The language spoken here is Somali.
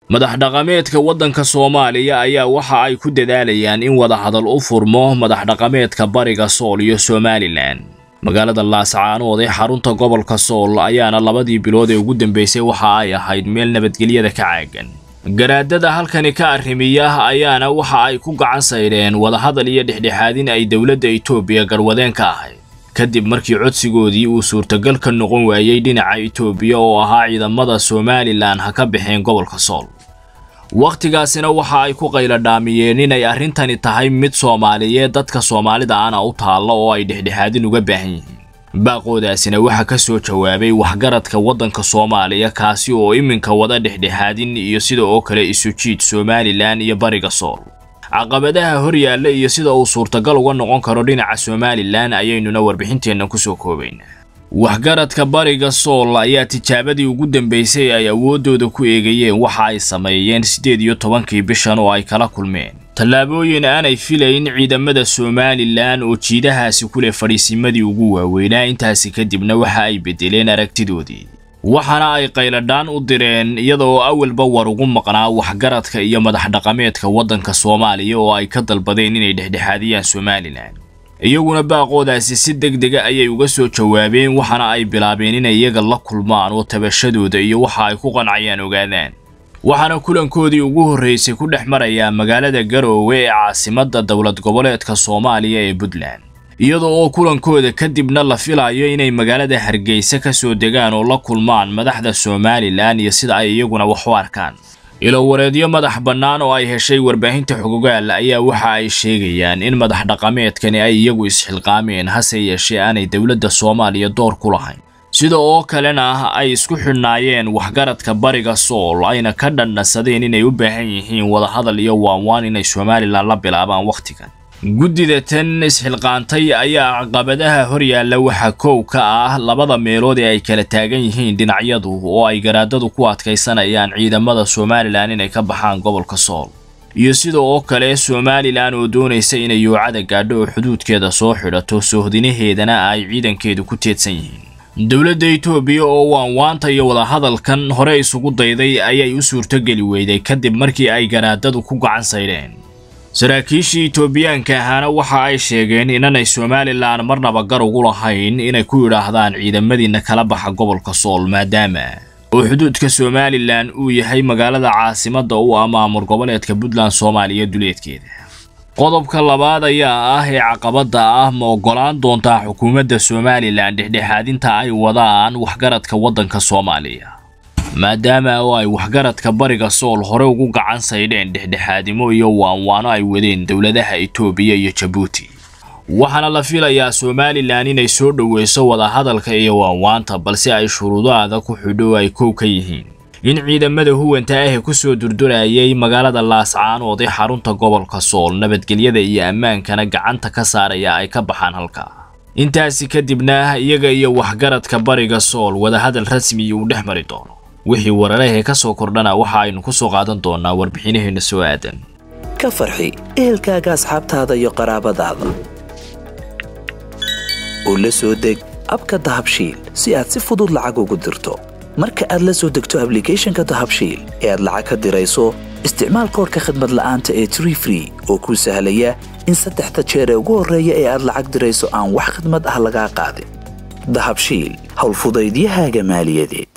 madax dhaqameedka waddanka soomaaliya ayaa waxa ay ku dadaalayaan in wadahadal u furmo madax dhaqameedka bariga sool iyo somalilan magaalada laascaanood ee xarunta gobolka sool ayaana labadii bilood ee ugu dambeysay waxa ay ahayd meel nabadgelyada ka caagan garaadada halkani ka arrimiya ayaana waxa ay ku gacan saydheen wadahadal iyo dhexdhexaadin ay dowladda itoobiya garwadeen ka ahayd kadib markii codsigoodii uu suurtagal ka noqon waayey dhinaca itoobiya oo ahaa ciidamada somalilan ha ka baxeen gobolka sool wakhtigaasina waxa ay ku qayladhaamiyeen inay arrintani tahay mid soomaaliyeed dadka soomaalida ana u taalla oo ay dhexdhexaadin uga baahan yihiin baaqoodaasina waxaa ka soo jawaabay waxgaradka waddanka soomaaliya kaasi oo iminka wada dhexdhexaadin iyo sida oo kale isu jiid somalilan iyo bariga sool caqabadaha hor yaalla iyo sida uu suurtagal uga noqon karo dhinaca somalilan ayaynuna warbixinteenna kusoo koobaynaa waxgaradka bariga sool ayaa tijaabadii ugu dambeysay ay awooddooda ku eegayeen waxa ay sameeyeen siddeed iyo tobankii bishan oo ay kala kulmeen tallaabooyin aanay filayn ciidamada somalilan oo jiidahaasi ku leh fadhiisimadii ugu waaweynaa intaasi kadibna waxa ay beddeleen aragtidoodii waxaana ay qayladhaan u direen iyadoo awalba war ugu maqnaa waxgaradka iyo madax dhaqameedka waddanka soomaaliya oo ay ka dalbadeen inay dhexdhexaadiyaan somalilan iyaguna baaqoodaasi si deg dega ayay uga soo jawaabeen waxaana ay bilaabeen inay iyaga la kulmaan oo tabashadooda iyo waxa ay ku qancayaan ogaadaan waxaana kulankoodii ugu horreysay ku dhex marayaa magaalada garoowe ee caasimadda dowlad goboleedka soomaaliya ee puntland iyadoo oo kulankooda kadibna la filayo inay magaalada hargeysa ka soo degaan oo la kulmaan madaxda somalilan iyo sida ay iyaguna wax u arkaan ilowareedyo madax bannaan oo ay heshay warbaahinta xogogaal ayaa waxa ay sheegayaan in madax dhaqameedkani ay iyagu isxilqaameen hase yeeshee aanay dowladda soomaaliya door ku lahayn sida oo kalena ay isku xidhnaayeen waxgaradka bariga sool ayna ka dhandhasadeen inay u baahan yihiin wadahadal iyo waanwaan inay somalilan la bilaabaan wakhtigan guddida tan isxilqaantay ayaa caqabadaha hor yaalla waxaa kow ka ah labada meelood ee ay kala taagan yihiin dhinacyadu oo ay garaadadu ku adkaysanayaan ciidamada somalilan inay ka baxaan gobolka sool iyo sida oo kale somalilan oo doonaysa inay yoocada gaadho oo xuduudkeeda soo xidhato soohdinaheedana ay ciidankeedu ku teedsan yihiin dowladda itoobiya oo waanwaanta iyo wadahadalkan hore isugu dayday ayay u suurtogeli weyday kadib markii ay garaadadu ku gacan saydheen saraakiishii itoobiyaanka ahaana waxa ay sheegeen inanay somalilan marnaba gar ugu lahayn inay ku yidhaahdaan ciidamadiina kala baxa gobolka sool maadaama oo xuduudka somalilan uu yahay magaalada caasimadda u ah maamul goboleedka puntland soomaaliya duleedkeeda qodobka labaad ayaa ah ee caqabadda ah ma oggolaan doontaa xukuumadda somalilan dhexdhexaadinta ay wadaan waxgaradka waddanka soomaaliya maadaama oo ay waxgaradka bariga sool hore ugu gacan saydheen dhexdhexaadimo iyo waanwaano ay wadeen dowladaha itoobiya iyo jabuuti waxaana la filayaa somalilan inay soo dhoweyso wadahadalka iyo waanwaanta balse ay shuruudo adag ku xidho ay kow ka yihiin in ciidamada huwanta ah ku soo durdurayay magaalada laascaanood ee xarunta gobolka sool nabadgelyada iyo ammaankana gacanta ka saaraya ay ka baxaan halka intaasi kadibna iyaga iyo waxgaradka bariga sool wadahadal rasmi uu dhex mari doono wixii wararahee ka soo kordhana waxa aynu ku soo qaadan doonaa warbixinaheenna soo aadan ka farxi ehelkaaga asxaabtaada iyo qaraabadaada oo la soo deg abka dahabshiil si aad si fudud lacag ugu dirto marka aad la soo degto ablicathonka dahabshiil ee aad lacag ka dirayso isticmaal koorka khadmad la'aanta ee tree free oo kuu sahlaya in saddexda jeer ee ugu horreeya ee aad lacag dirayso aan wax khadmad ah lagaa qaadin dahabshiil howlfudaydiyahaaga maaliyadeed